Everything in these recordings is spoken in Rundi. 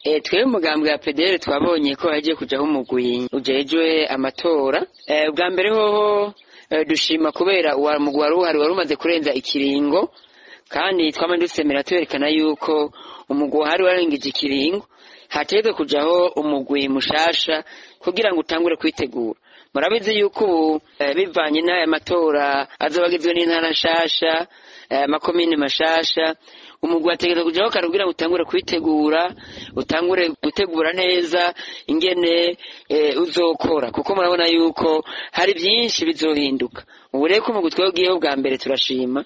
E, twebwe umugambi wa PDR twabonye ko hagiye kujaho umugwi ujejwe amatora e, ubwa mbere hoho e, dushima kubera uwa mugwi wari uhari wari umaze kurenza ikiringo kandi twama dusemera twerekana yuko umugwi uhari warengije ikiringo hategezwe kujaho umugwi mushasha kugira ngo utangure kwitegura murabizi yuko ubu e, bivanye n'aya matora azoba agizwe n'intara nshasha amakomine mashasha umugwi wategeza kujaho kare kugira ngo utangure kwitegura utangure gutegura neza ingene e, uzokora kuko murabona yuko hari byinshi bizohinduka ubu rero ko umugwi twebwiyeho bwa mbere turashima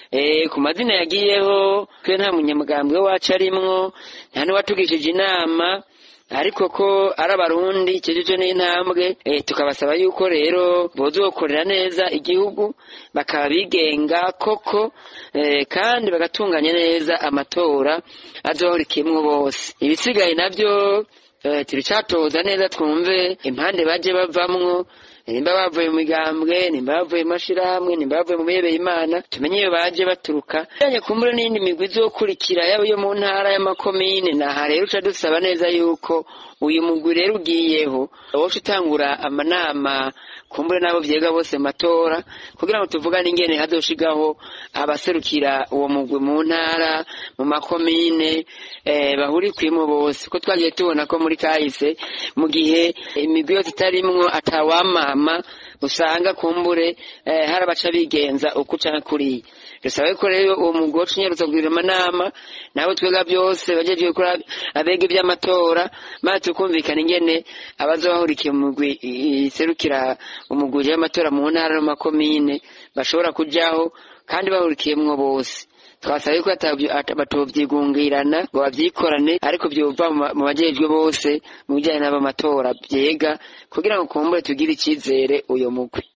e, ku mazina yagiyeho twe nta munyamugambwe wacu arimwo nta n'uwatugishije inama ariko ko ari abarundi kijije n'intambwe e, tukabasaba yuko rero bozokorera neza igihugu bakaba bigenga koko e, kandi bagatunganya neza amatora azohorikimwo bose ibisigaye navyo e, turicatoza neza twumve impande baje bavamwo nimba bavuye mu migambwe nimba bavuye mu mashirahamwe nimba bavuye mu bihebeye imana tumenye iyo baje baturuka yanye kumbura n'indi migwi izokurikira yaba iyo mu ntara y'amakomine naha rero uca dusaba neza yuko uyu mugwi rero ugiyeho woca utangura amanama kumbure n'abo vyega bose matora kugira ngo tuvugane ingene hazoshigaho abaserukira uwo mugwi mu ntara mu makomine eh, bahurikwimo bose ko twagiye tubona ko muri kahise mu gihe imigwi yose itarimwo atawamama usanga kumbure eh, hari abaca bigenza uko canke kuriya dusabe ko rero uwo mugwi woca unyarutsa kugira amanama nabo twega byose bajeje gukora abega ivy'amatora maze tukumvikana ingene abazobahurikiye mu mugwi iserukira umugwi w'amatora mu ntara no makomine bashobora kujaho kandi bahurikiyemwo bose twasabe ko batovyigungirana ngo bavyikorane ariko vyova mu bajejwe bose mu bijanye n'abamatora vyega kugira ngo kumbure tugire icizere uyo mugwi